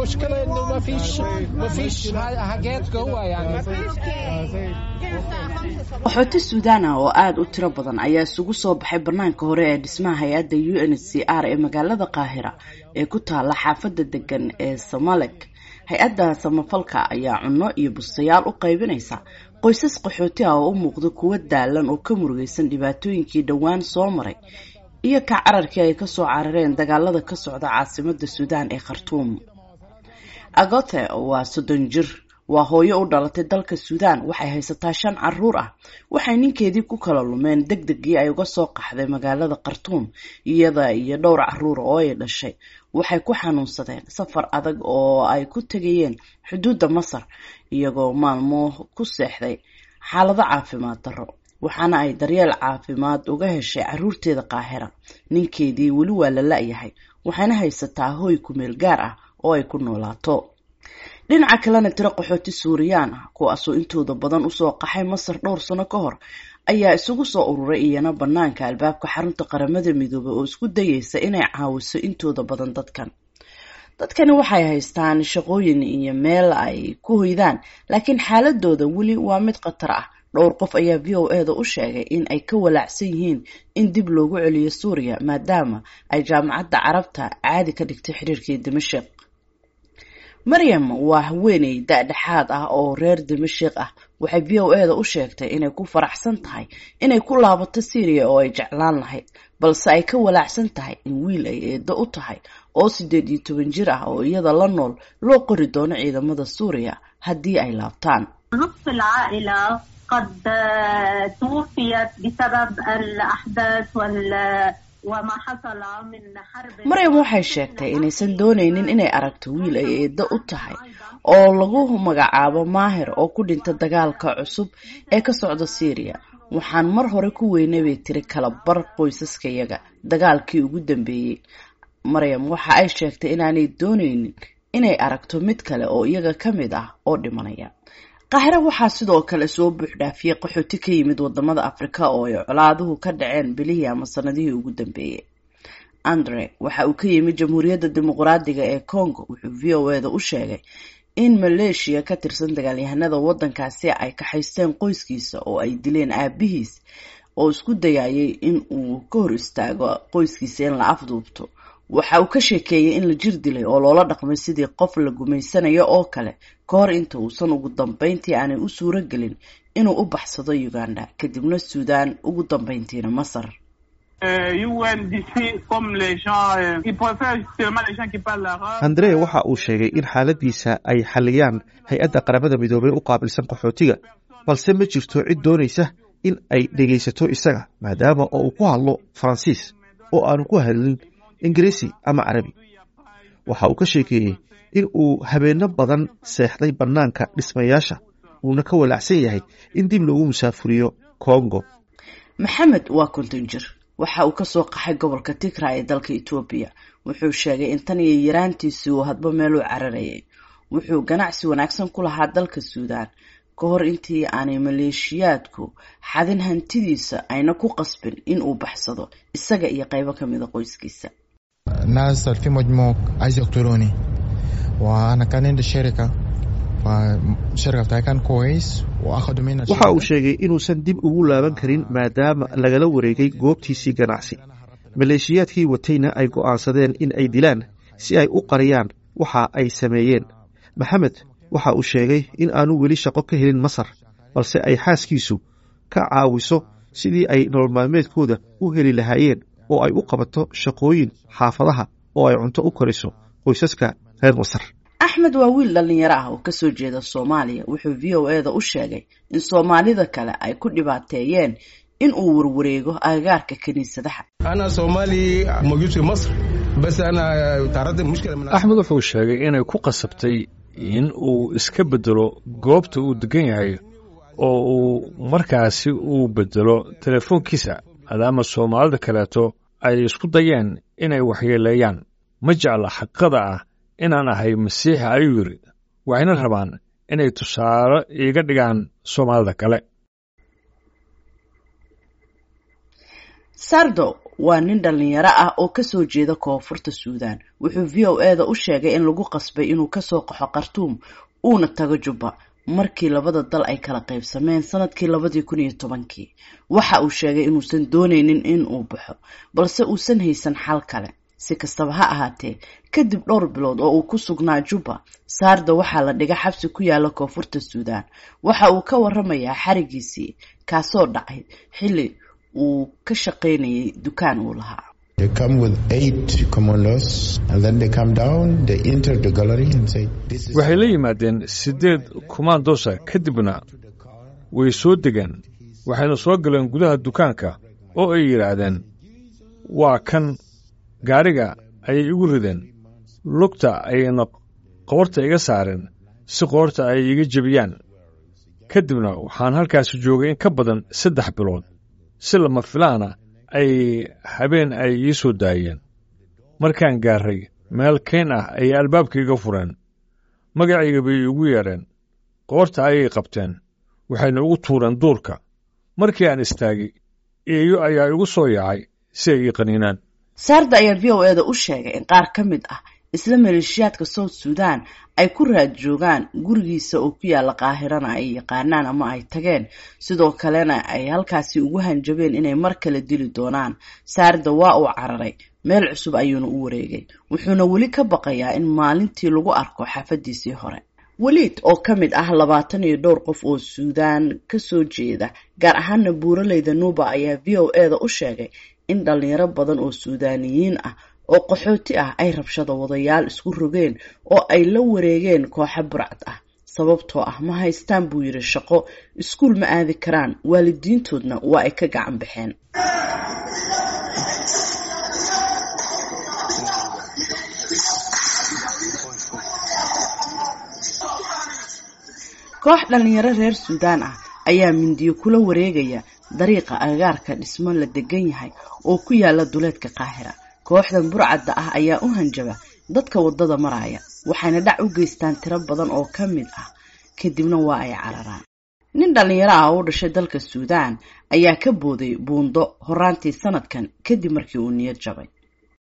المشكلة إنه ما فيش ما فيش حاجات جوا يعني qaxooti suudaan ah oo aada u tiro badan ayaa isugu soo baxay banaanka hore ee dhismaha hay-adda u n h c r ee magaalada qaahira ee ku taala xaafadda degan ee somalek hay-adda samafalka ayaa cunno iyo bustayaal u qaybinaysa qoysas qaxooti ah oo u muuqda kuwo daalan oo ka murugaysan dhibaatooyinkii dhowaan soo maray iyo ka cararkii ay kasoo carareen dagaalada ka socda caasimada suudaan ee khartuum agote waa soddon jir waa hooyo u dhalatay dalka suudaan waxay haysataa shan caruur ah waxay ninkeedii ku kala lumeen deg degii ay uga soo qaxday magaalada khartuum iyada iyo dhowr caruur oo ay dhashay waxay ku xanuunsadeen safar adag oo ay ku tegayeen xuduudda masar iyagoo maalmo ku seexday xaalado caafimaad darro waxaana ay daryeel caafimaad uga heshay caruurteeda qaahira ninkeedii weli waa la la-yahay waxayna haysataa hooy kumeel gaar ah oo ay ku noolaato dhinaca kalena tiro qaxooti suuriyaan ah kuwaasoo intooda badan usoo qaxay masar dhowr sano ka hor ayaa isugu soo ururay iyana banaanka albaabka xarunta qaramada midoobay oo isku dayeysa inay caawiso intooda badan dadkan dadkani waxay haystaan shaqooyin iyo meel ay ku hoydaan laakiin xaaladooda weli waa mid khatar ah dhowr qof ayaa v o e da u sheegay in ay ka walaacsan yihiin in dib loogu celiyo suuriya maadaama ay jaamacadda carabta caadi ka dhigtay xiriirkii dimashik maryam waa haweeney da-dhexaad ah oo reer dimashik ah waxay v o e da u sheegtay inay ku faraxsan tahay inay ku laabato syriya oo ay jeclaan lahayd balse ay ka walaacsan tahay in wiil ay eedo u tahay oo siddeed iyo toban jir ah oo iyada la nool loo qori doono ciidamada suuriya haddii ay laabtaan نصف العائلة قد توفيت بسبب الأحداث وال وما حصل من حرب maryam waxay sheegtay inaysan doonaynin inay aragto wiil ay eedo u tahay oo lagu magacaabo maahir oo ku dhinta dagaalka cusub ee ka socda syriya waxaan mar hore ku weynay bay tiri kala bar qoysaskayaga dagaalkii ugu dambeeyey maryam waxa ay sheegtay inaanay doonaynin inay aragto mid kale oo iyaga ka mid ah oo dhimanaya qaahire waxaa sidoo kale soo buuxdhaafiyey qaxooti ka yimid wadamada afrika oo ay colaaduhu ka dhaceen bilihii ama sanadihii ugu dambeeyey andre waxa uu ka yimid jamhuuriyadda dimuqraadiga ee congo wuxuu v o e da u sheegay in maleeshiya ka tirsan dagaalyahanada wadankaasi ay kaxaysteen qoyskiisa oo ay dileen aabihiis oo isku dayayay in uu ka hor istaago qoyskiisa in la afduubto waxa uu ka sheekeeyey in la jir dilay oo loola dhaqmay sidii qof la gumaysanayo oo kale ka hor inta uusan ugu dambeyntii aanay u suuro gelin inuu u baxsado uganda kadibna suudaan ugu dambeyntiina masar andre waxa uu sheegay in xaaladiisa ay xaliyaan hay-adda qaramada midoobey u qaabilsan qaxootiga balse ma jirto cid doonaysa in ay dhegaysato isaga maadaama oo uu ku hadlo faransiis oo aanu ku hadlin ingiriisi ama carabi waxa uu ka sheekeeyey in uu habeenno badan seexday bannaanka dhismayaasha uuna ka walaacsan yahay in dib loogu musaafuriyo kongo maxamed waa konton jir waxa uu kasoo qaxay gobolka tigra ee dalka etoobiya wuxuu sheegay in tan iyo yaraantiisii uu hadba meel u cararayay wuxuu ganacsi wanaagsan ku lahaa dalka suudaan ka hor intii aanay maleeshiyaadku xadin hantidiisa ayna ku qasbin in uu baxsado isaga iyo qaybo kamida qoyskiisa ناس في مجموع عايز يقتلوني وانا كان عندي شركه فالشركه بتاعي كان كويس واخذوا مني waxa uu sheegay inuusan dib ugu laaban karin maadaama lagala wareegay goobtiisii ganacsi maleeshiyaadkii watayna ay go'aansadeen in ay dilaan si ay u qariyaan waxa ay sameeyeen maxamed waxa uu sheegay in aanu weli shaqo ka helin masar balse ay xaaskiisu ka caawiso sidii ay nolol maalmeedkooda u heli lahaayeen oo ay u qabato shaqooyin xaafadaha oo ay cunto u kariso qoysaska reer masar axmed waa wiil dhalinyaro ah oo kasoo jeeda soomaaliya wuxuu v o e da u sheegay in soomaalida kale ay ku dhibaateeyeen in uu warwareego agagaarka kiniisadaha أنا صومالي موجود في مصر بس أنا تعرضت لمشكلة من axmed wuxuu sheegay inay ku qasabtay in uu iska bedelo goobta uu degan yahay oo uu markaasi uu bedelo telefoonkiisa maadaama soomaalida kaleeto ay isku dayeen inay waxyeeleeyaan ma jecla xaqada ah inaan ahay masiixi ayuu yidhi waxayna rabaan inay tusaale iiga dhigaan soomaalida kale sardo waa nin dhallinyaro ah oo kasoo jeeda koonfurta suudaan wuxuu v o e da u sheegay in lagu qasbay inuu kasoo qaxo khartuum uuna tago jubba markii labada dal ay kala qaybsameen sanadkii labadii kun iyo tobankii waxa uu sheegay inuusan dooneynin in uu baxo balse uusan haysan xal kale si kastaba ha ahaatee kadib dhowr bilood oo uu ku sugnaa jubba saarda waxaa la dhiga xabsi ku yaala koonfurta suudaan waxa uu ka waramayaa xarigiisii kaasoo dhacay xilli uu ka shaqaynayay dukaan uu lahaa waxay la yimaadeen siddeed kumaandoosa kadibna way soo degeen waxayna soo galeen gudaha dukaanka oo ay yidhaahdeen waa kan gaadhiga ayay igu rideen lugta ayayna qoorta iga saareen si qoorta ay iga jebiyaan ka dibna waxaan halkaasi joogay in ka badan saddex bilood si lama filaana ay habeen ay ii soo daayeen markaan gaarray meel kayn ah ayay albaabkaiga fureen magacayga bay iigu yeedheen qoorta ayay qabteen waxayna ugu tuureen duurka markii aan istaagay eeyo ayaa igu soo yaacay si ay ii qaniinaan saarda ayaa v o e da u sheegay in qaar ka mid ah isla maleeshiyaadka south suudan ay ku raad joogaan gurigiisa oo ku yaalla qaahirana ay yaqaanaan ama ay tageen sidoo kalena ay halkaasi ugu hanjabeen inay mar kale dili doonaan saarda waa uu cararay meel cusub ayuuna u wareegay wuxuuna weli ka baqayaa in maalintii lagu arko xaafadiisii hore weliid oo ka mid ah labaatan iyo dhowr qof oo suudaan kasoo jeeda gaar ahaana buuraleyda nuuba ayaa v o e da u sheegay in dhalinyaro badan oo suudaaniyiin ah oo qaxooti ah ay rabshado wadayaal isku rogeen oo ay la wareegeen kooxo burcad ah sababtoo ah ma haystaan buu yidhi shaqo iskuul ma aadi karaan waalidiintoodna waa ay ka gacan baxeen koox dhalinyaro reer suudaan ah ayaa mindiyo kula wareegaya dariiqa agagaarka dhismo la degan yahay oo ku yaala duleedka qaahira kooxdan burcadda ah ayaa u hanjaba dadka waddada maraya waxayna dhac u geystaan tiro badan oo ka mid ah kadibna waa ay cararaan nin dhallinyaro ah oo u dhashay dalka suudaan ayaa ka booday buundo horaantii sanadkan kadib markii uu niyad jabay